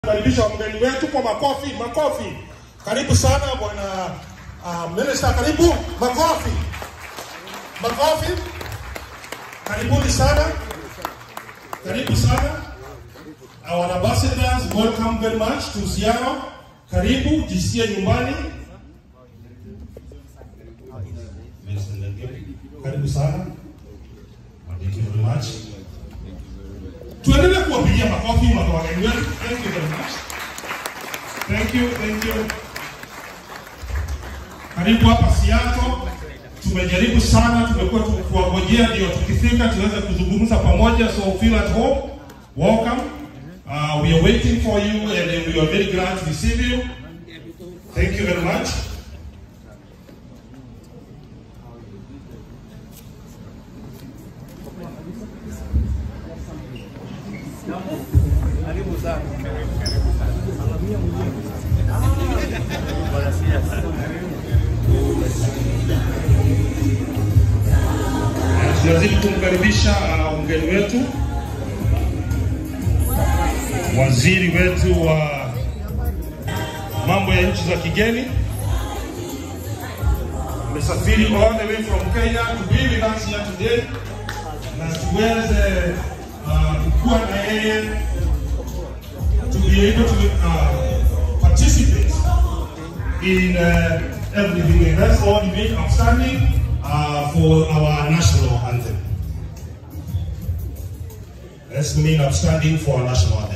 Karibisha mgeni wetu kwa makofi, makofi. Karibu sana bwana uh, minister, karibu makofi, makofi. Karibuni sana, karibu sana. Our ambassadors, welcome very much to Siaro. Karibu, jisikie nyumbani. Karibu sana. Thank you very much. Tuendelee kuwapigia makofi watu wageni wetu. Thank you very much. Thank you, thank you. Karibu hapa Siato. Tumejaribu sana, tumekuwa tukiwangojea ndio tukifika tuweze kuzungumza pamoja, so feel at home. Welcome. Uh, we are waiting for you and we are very glad to receive you. Thank you very much. Karibu sana. Tunazidi kumkaribisha uh, mgeni wetu, waziri wetu wa mambo ya nchi za kigeni amesafiri all the way from Kenya to be with us here today, na tuweze uh, kuwa na yeye to be able to uh, participate in uh, everything. And that's all the big outstanding uh, for our national anthem. Let's remain outstanding for our national anthem.